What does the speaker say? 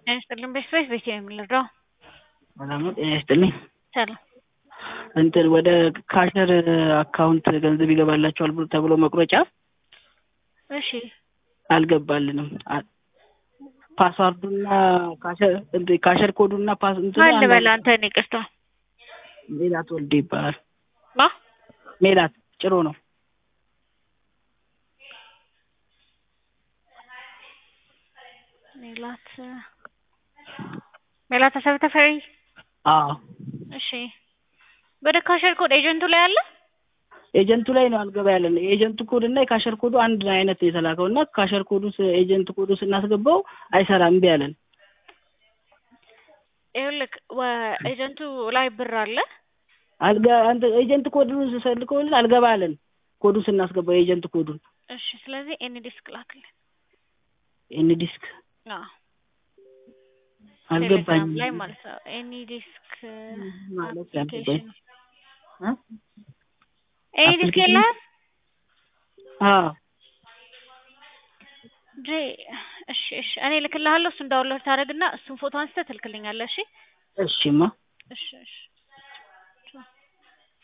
ጤና ይስጥልኝ በስፔስ ቤት ነው የምንረዳው? ሰላም ነው። ጤና ይስጥልኝ። ሰላም እንትን ወደ ካሸር አካውንት ገንዘብ ይገባላችኋል ብሎ ተብሎ መቁረጫ እሺ አልገባልንም። አ- ፓስዋርዱና ካሸር እንትን ካሸር ኮዱና ፓስ እንትኑ ማን አንድ ልበል አይነት- አንተን ይቅርታ ሜላት ወልዴ ይባላል። ማ ሜላት ጭሮ ነው። ሜላት ሜላት አሰብ ተፈሪ አዎ እሺ ወደ ካሸር ኮድ ኤጀንቱ ላይ አለ ኤጀንቱ ላይ ነው አልገባ ያለን። የኤጀንቱ ኮድ እና የካሸር ኮዱ አንድ አይነት የተላከው እና ካሸር ኮዱ ስ- ኤጀንት ኮዱ ስናስገባው አይሰራም እምቢ አለን። ይኸውልህ ወ- ኤጀንቱ ላይ ብር አለ አልገ አንተ ኤጀንት ኮዱን ስልከውልን አልገባ አለን። ኮዱን ስናስገባው የኤጀንት ኮዱን እሺ ስለዚህ ኤኒ ዲስክ ላክልን ኤን ዲስክ አዎ አልገባኝም ቴሌግራም ላይ ማለት ነው ኤኒ ዲስክ ማለት አፕሊኬሽን እ? ኤኒ ዲስክ አፕሊኬሽን? የለህም አዎ እንጂ እሺ እሺ እኔ እልክልሃለሁ እሱን ዳውንሎድ ታደርግና እሱን ፎቶ አንስተህ ትልክልኛለህ እሺ እሺማ እሺ እሺ